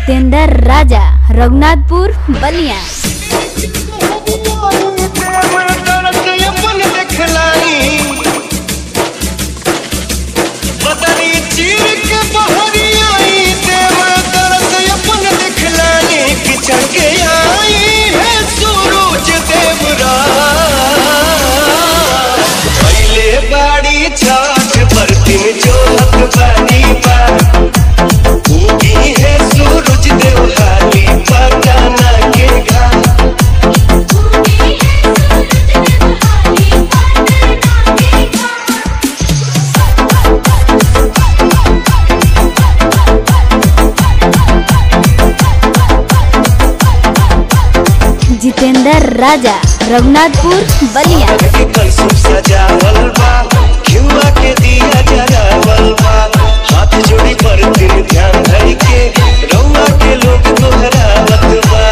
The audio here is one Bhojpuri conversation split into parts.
जितेंद्र राजा रघुनाथपुर बलिया छठ बरतिन जोहत बानी बा उगी है सूरज देवहाली पटाना के घाट जितेंद्र राजा रघुनाथपुर बलिया के कलसुम सजावल बा घिउआ के दिया जरावल बा हाथ जोड़ी पर दिन ध्यान धर के रउआ के लोग दोहरावत बा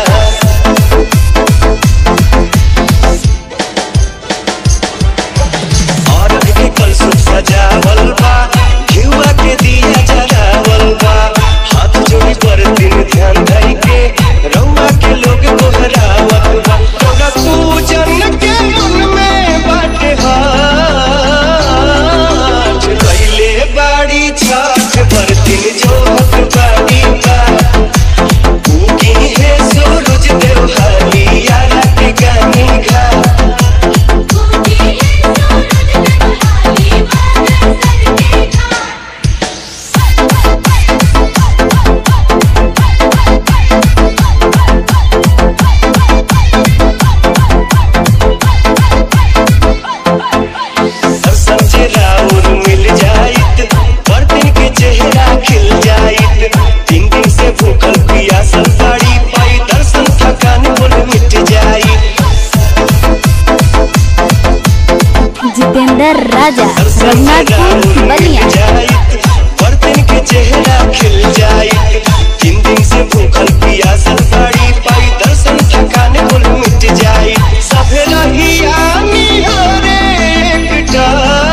और के कलसुम सजावल बा घिउआ के दिया जरावल बा हाथ जोड़ी पर दिन ध्यान धर के रउआ के लोग दोहरावत बा तोरा पूजन के मन में बाटे हाथ कैले बाड़ी छठ बरतिन जोहत बाड़ी बा उगी है सूरज देवहाली यारा के गानी घा दर्शन जे राउर मिल जाइत बर्तन के चेहरा खिल जाइत तीन दिन से भूखल पियासल बाड़ी पाई दर्शन थकान बोल मिट जाइत जितेंद्र राजा दर्शन जे रघुनाथपुर राउर मिल बलिया जाइत बर्तन के चेहरा खिल जाइत तीन दिन से भूखल पियासल बाड़ी पाई दर्शन थकान बोल मिट जाइत सभे रहिया निहारे एकटा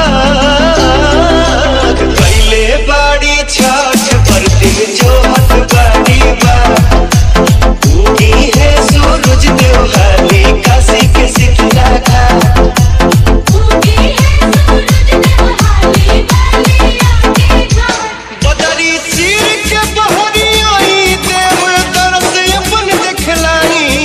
कैले बाड़ी छठ बरतिन जोहत बाड़ी बा उगी है सूरज देवहाली काशी के शीतला घाट बदरी चीर के बहरी आई देव तरस अपन देखलानी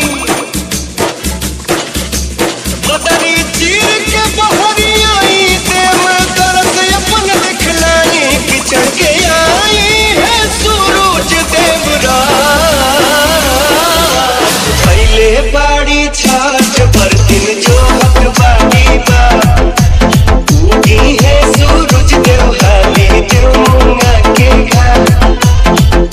बदरी चीर के बहरी आई देव तरस अपन देखलानी किचन के आई है सूरज देवरा पहले बाड़ी छठ बरतिन जोहत बाड़ी बा उगी है सूरज देवहाली देवमुंगा के घाट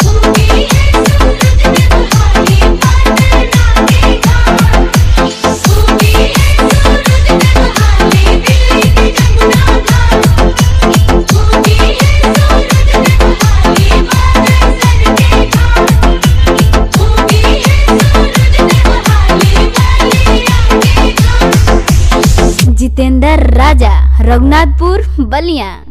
जितेंद्र राजा रघुनाथपुर बलिया